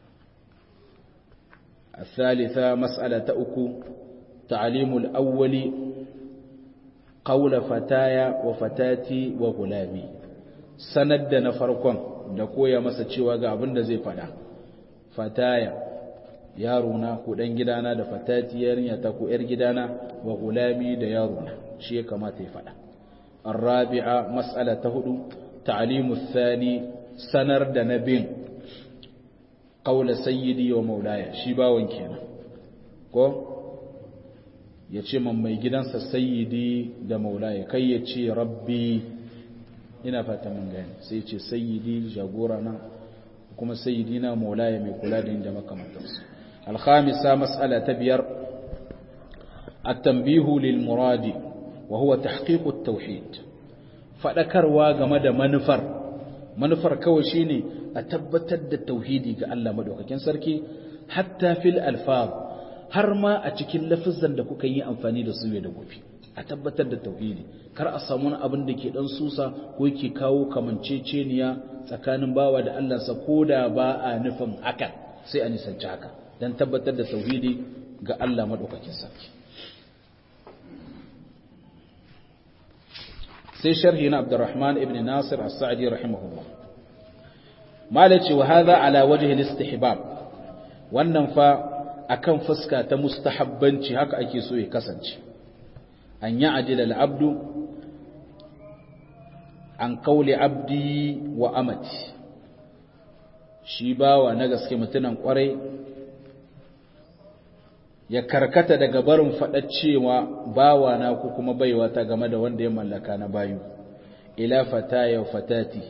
الثالثة مسألة أكو تعليم الأول قول فتايا وفتاتي وغلامي سند نفركم دكو يا مسا cewa ga abin da zai fada fataya yarona ko dan gidana da fatati yarinya ta ko yar gidana wa gulami da yarona shi ya kamata ya fada الرابعة مسألة هدو تعليم الثاني سنر دنبين قول سيدي ومولاي شباون كينا ko ya ce man mai gidansa sayyidi da maulaya kai ya ce rabbi ina fata mun gani sai ce sayyidi jagora na kuma sayyidi na maulaya mai kula da inda makamantarsu alhamisa mas'ala ta biyar at-tanbihu lil muradi wa huwa tahqiqu at-tauhid fadakarwa game da manufar manufar kawai shine a tabbatar da tauhidi ga Allah madaukakin sarki hatta fil alfaz har ma a cikin lafizan da kuka yi amfani da su ne da gobe a tabbatar da tauhidi kar a samu wani abin da ke dan susa ko yake kawo kamanceceniya tsakanin bawa da Allah sa koda ba a nufin haka sai a nisanci haka dan tabbatar da tauhidi ga Allah madaukakin sarki sai sharhi na Abdurrahman ibn Nasir as-Sa'di rahimahullah malaci wa hadha ala wajhi al-istihbab wannan fa akan fuska ta mustahabbanci haka ake so ya kasance an ya'dil al-abdu an qawli abdi wa amati shi bawa na gaske mutunan kwarai ya karkata daga barin faɗa cewa bawa na ko kuma baiwa ta game da wanda ya mallaka na bayu ila fataya wa fatati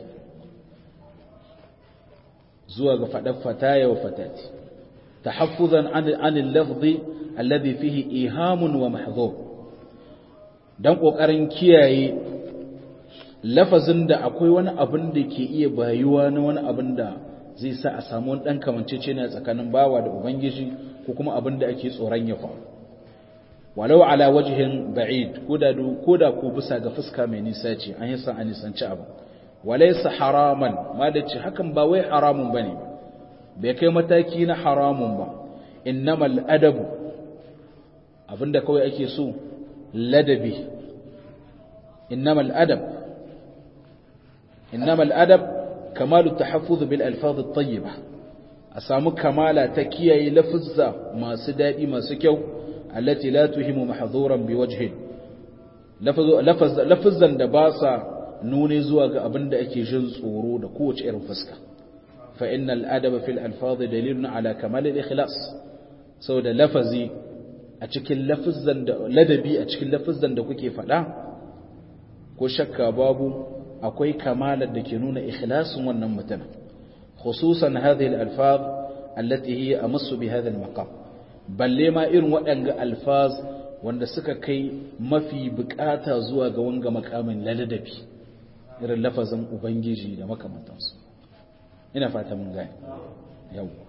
zuwa ga faɗar fataya wa fatati tahaffuzan an al-lafzi alladhi fihi ihamun wa mahdhur dan kokarin kiyaye lafazin da akwai wani abin da ke iya bayuwa na wani abin da zai sa a samu wani dan kamancece ne tsakanin bawa da ubangiji ko kuma abin da ake tsoron ya faru walau ala wajhin ba'id koda koda ko bisa ga fuska mai nisa ce an yi san a nisanci abu walaysa haraman ma da ce hakan ba wai haramun bane bai kai mataki na haramun ba innamal adabu abinda kawai ake so ladabi innamal adab innamal adab kamalu tahaffuz bil alfaz at-tayyibah a samu kamala ta kiyaye lafuzza masu dadi masu kyau allati la tuhimu mahdhuran biwajhin lafuzzan da ba sa nune zuwa ga abinda ake jin tsoro da kowace irin fuska fa innal adaba fil alfaz dalilun ala kamal al-ikhlas saboda lafazi a cikin lafuzzan da ladabi a cikin lafuzzan da kuke faɗa ko shakka babu akwai kamalar da ke nuna ikhlasin wannan mutum khususan hadhihi al-alfaz allati hiya amassu bi hadha al-maqam balle ma irin waɗanga alfaz wanda suka kai mafi bukata zuwa ga wanga makamin ladabi irin lafazin ubangiji da makamantansu ina fata mun gane yawwa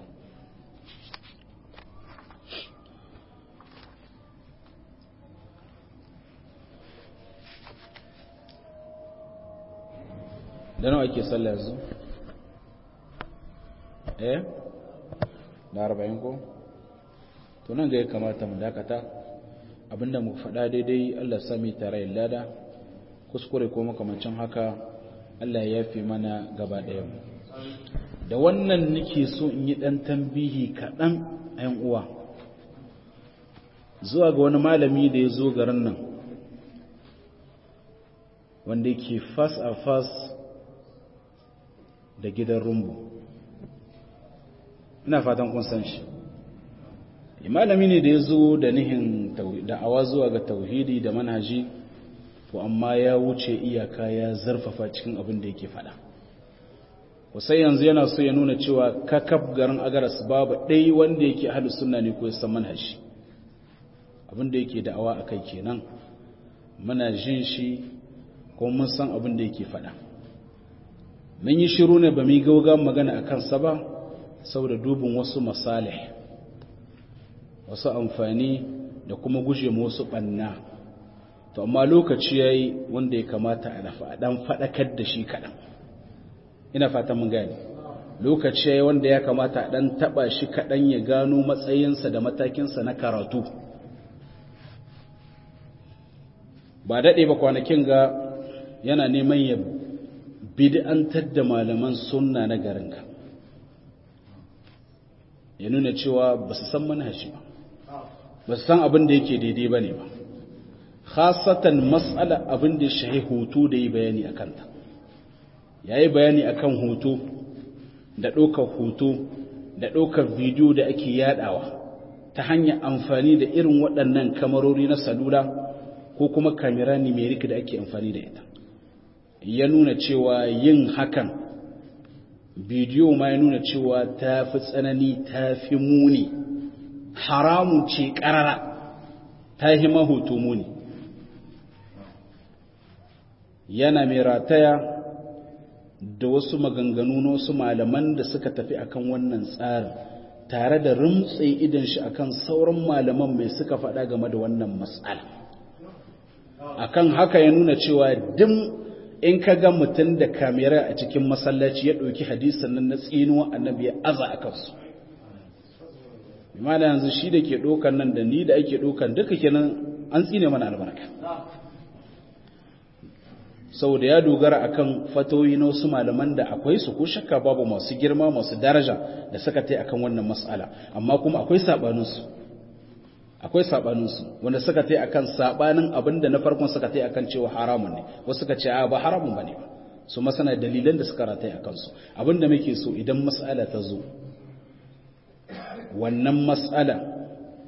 da nawa ake sallah yanzu eh da arba'in ko to nan ga ya kamata mu dakata abinda mu faɗa daidai Allah sami tare lada kuskure ko makamancin haka Allah ya yafe mana gaba ɗaya mu da wannan nake so in yi ɗan tambihi kaɗan a yan uwa zuwa ga wani malami da ya zo garin nan wanda yake fas a fas da gidan rumbu ina fatan kun san shi malami ne da ya zo da nihin da'awa zuwa ga tauhidi da manhaji to amma ya wuce iyaka ya zarfafa cikin abin da yake fada wasai yanzu yana so ya nuna cewa kakaf garin agaras babu ɗai wanda yake ahalus sunna ne ko ya san manhaji abin da yake da'awa a kai kenan muna jin shi ko mun san abin da yake fada mun yi shiru ne ba mu yi gauga magana a kansa ba saboda dubin wasu masalih wasu amfani da kuma guje mu wasu ɓanna to amma lokaci ya yi wanda ya kamata a ɗan faɗakar da shi kaɗan ina fata mun gani lokaci ya yi wanda ya kamata a ɗan taɓa shi kaɗan ya gano matsayinsa da matakinsa na karatu ba daɗe ba kwanakin ga yana neman ya bid'antar da malaman sunna na garinka ya nuna cewa ba su san manhaji ba ba su san abin da yake daidai ba ne ba khasatan matsala abin da shahi hoto da yi bayani a kanta ya yi bayani a kan hoto da ɗaukar hoto da ɗaukar bidiyo da ake yadawa ta hanyar amfani da irin waɗannan kamarori na salula ko kuma kamera numeric da ake amfani da ita ya nuna cewa yin hakan bidiyo ma ya nuna cewa ta fi tsanani ta fi muni haramun ce ƙarara ta yi mahoto muni yana mai rataya da wasu maganganu na wasu malaman da suka tafi akan wannan tsarin tare da rumtse idan shi akan sauran malaman mai suka faɗa game da wannan matsala akan haka ya nuna cewa dim in ka ga mutum da kamera a cikin masallaci ya ɗauki hadisan nan na tsinuwa annabi ya aza a kansu imana yanzu shi da ke ɗaukan nan da ni da ake ɗaukan duka kenan an tsine mana albarka saboda ya dogara akan fatoyi na wasu malaman da akwai su ko shakka babu masu girma masu daraja da suka tai akan wannan mas'ala amma kuma akwai sabaninsu akwai sabaninsu wanda suka tai akan sabanin abinda na farkon suka tai akan cewa haramun ne wasu suka ce a ba haramun bane ba su masana dalilan da suka rataye akan su abinda muke so idan mas'ala ta zo wannan mas'ala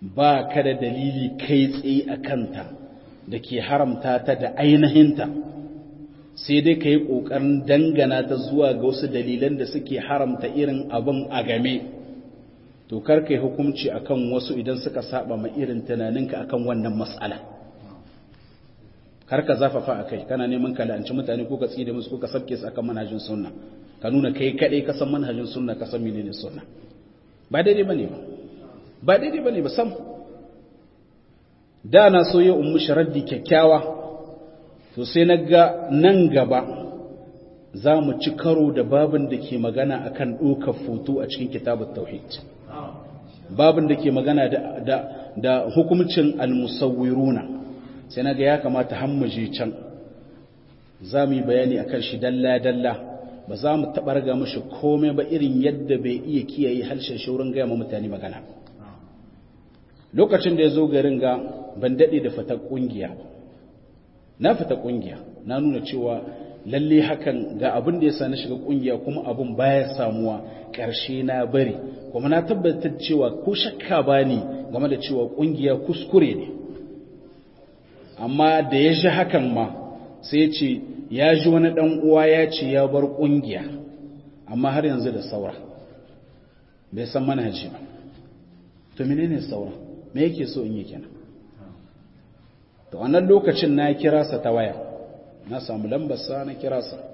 ba ka da dalili kai tsaye a kanta da ke haramta ta da ainihinta sai dai ka yi ƙoƙarin dangana ta zuwa ga wasu dalilan da suke haramta irin abin a game to kar ka yi hukunci akan wasu idan suka saba ma irin tunaninka akan wannan matsala kar ka zafafa a kai kana neman ka la'anci mutane ko ka tside musu ko ka sabke su akan manhajin sunna ka nuna kai kaɗai ka san manhajin sunna ka san menene sunna ba daidai bane ba ba daidai bane ba sam da na so ya ummu sharaddi kyakkyawa to sai na ga nan gaba za mu ci karo da babin da ke magana akan ɗaukar foto a cikin kitabun tauhid babin da ke magana da, da, hukumcin almusawwiruna sai na ga ya kamata hammaje can za mu yi bayani akan shi dalla-dalla ba za mu taɓa raga mashi komai ba irin yadda bai iya kiyaye harshen shaurin gaya ma mutane magana lokacin da ya zo garin ga ban daɗe da fata ƙungiya na fita ƙungiya na nuna cewa lalle hakan ga abin da ya sa na shiga ƙungiya kuma abin baya samuwa ƙarshe na bari kuma na tabbatar cewa ko shakka ba ni game da cewa ƙungiya kuskure ne amma da ya ji hakan ma sai ya ce ya ji wani ɗan uwa ya ce ya bar ƙungiya amma har yanzu da saura bai san manhaji ba to menene saura me yake so in yi kenan to wannan lokacin na kira sa ta waya na samu lambar sa na kira sa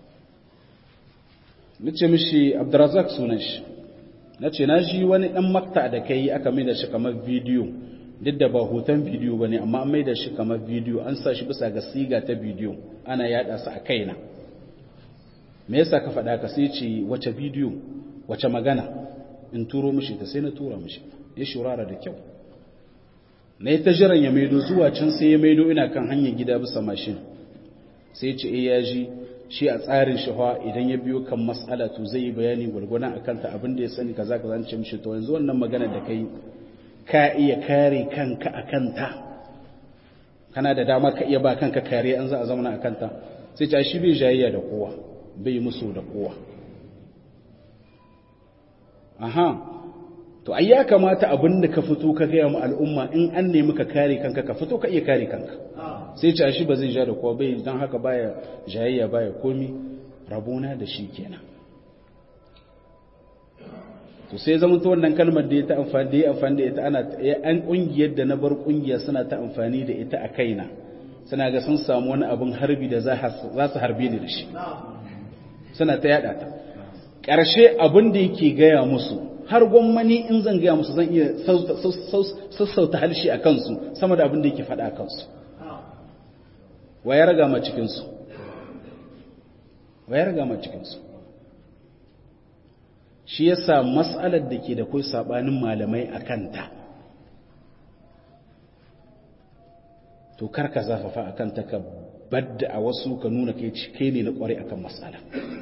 nace mishi Abdurrazzaq sunan shi nace na ji wani dan makta da kai aka mai da shi kamar bidiyo duk da ba hoton bidiyo bane amma an mai da shi kamar bidiyo an sa shi bisa ga siga ta bidiyo ana yada sa a kaina me yasa ka faɗa ka sai ce wace bidiyo wace magana in turo mishi ta sai na tura mishi ya shurara da kyau na yi ta jiran ya maido zuwa can sai ya maido ina kan hanyar gida bisa mashin sai ce eh ya ji shi a tsarin shafa idan ya biyo kan matsala to zai yi bayani gwargwana a kanta abin da ya sani kaza ka zance mishi to yanzu wannan magana da kai ka iya kare kanka a kanta kana da dama ka iya ba kanka kare an za a zama a kanta sai ce shi bai jayayya da kowa bai musu da kowa aha to ai ya kamata abin da ka fito ka gaya mu al'umma in an nemi ka kare kanka ka fito ka iya kare kanka sai ce shi ba zai ja da kowa bai don haka baya jayayya baya komi rabona da shi kenan to sai zama ta wannan kalmar da ya ta amfani da ya amfani da ita ana an kungiyar da na bar kungiya suna ta amfani da ita a kaina suna ga sun samu wani abin harbi da za su harbe ni da shi suna ta yada ta ƙarshe abin da yake gaya musu har gwammani in zan gaya musu zan iya sassauta halshi a kansu sama da abin da yake faɗa a kansu wa ya raga ma cikinsu wa ya raga ma cikinsu shi yasa mas'alar da ke da kai sabanin malamai a kanta to karka zafafa a kanta ka badda a wasu ka nuna kai kai ne na kware akan mas'ala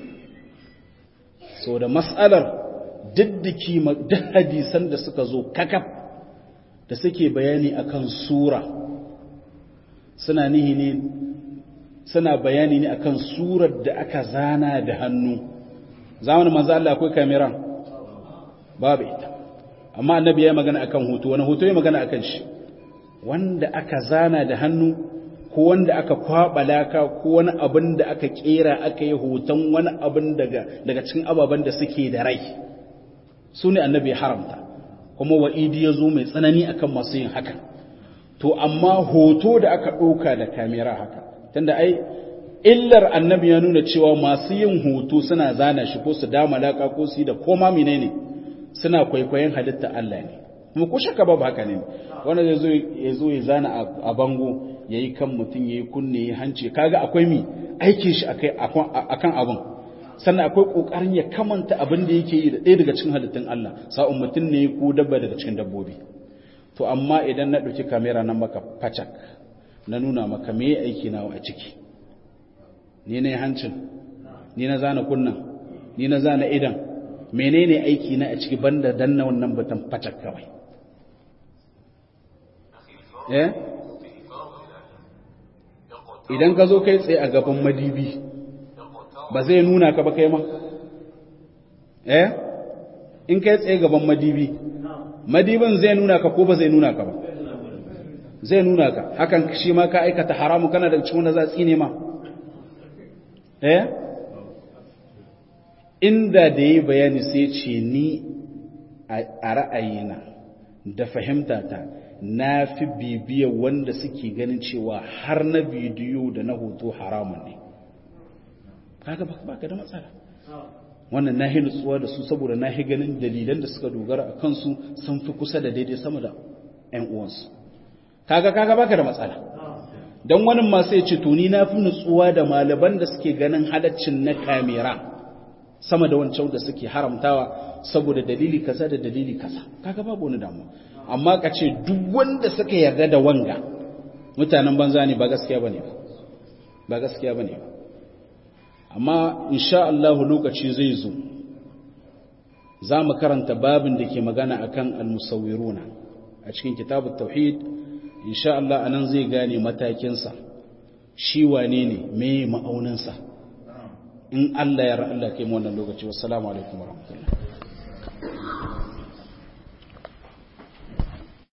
so da mas'alar diddiki duk hadisan da suka zo kakaf da suke bayani akan sura suna nihi ne suna bayani ne akan surar da aka zana da hannu zamanin manzo Allah akwai kamera babu ita amma annabi ya magana akan hoto wani hoto ya magana akan shi wanda aka zana da hannu ko wanda aka kwaba laka ko wani abin da aka kera aka yi hoton wani abin daga daga cikin ababen da suke da rai su ne annabi ya haramta kuma wa'idi ya zo mai tsanani akan masu yin haka to amma hoto da aka ɗauka da kamera haka tunda ai illar annabi ya nuna cewa masu yin hoto suna zana shi ko su dama laka ko su yi da koma menene suna kwaikwayon halitta Allah ne kuma ko shaka babu haka ne wanda zai zo ya zo ya zana a bango yayi kan mutum yayi kunne yayi hanci kaga akwai mi aikin shi akai akan abun sannan akwai kokarin ya kamanta abin da yake yi da ɗaya daga cikin halittun Allah sa'un mutum ne ko dabba daga cikin dabbobi to amma idan na ɗauki kamera nan maka facak na nuna maka me aiki nawa a ciki ni na hancin ni na zana kunnan ni na zana idan menene aiki na a ciki banda danna wannan batan facak kawai eh idan ka zo kai tsaye a gaban madibi ba zai nuna ka ba kai ma eh in kai tsaye gaban madibi madibin zai nuna ka ko ba zai nuna ka ba zai nuna ka hakan shi ma ka aikata haramu kana da cikin wanda za a tsine ma eh inda da yi bayani sai ce ni a ra'ayina da fahimtata na fi bibiyar wanda suke ganin cewa har na bidiyo da na hoto haramun ne kaga ba ka da matsala wannan na hi nutsuwa da su saboda na hi ganin dalilan da suka dogara a kansu sun fi kusa da daidai sama da 'yan uwansu kaga kaga baka da matsala don wani masu ya ce tuni na fi nutsuwa da malaban da suke ganin halaccin na kamera sama da wancan da suke haramtawa saboda dalili kaza da dalili kaza kaga babu wani damuwa amma ka ce duk wanda suka yarda da wanga mutanen banza ne ba gaskiya bane ba ba gaskiya bane ba amma insha Allah lokaci zai zo za mu karanta babin da ke magana akan al-musawwiruna a cikin kitabut tauhid insha Allah anan zai gane matakinsa shi wane ne me ma'auninsa in Allah ya ra Allah kai mu wannan lokaci wassalamu alaikum warahmatullahi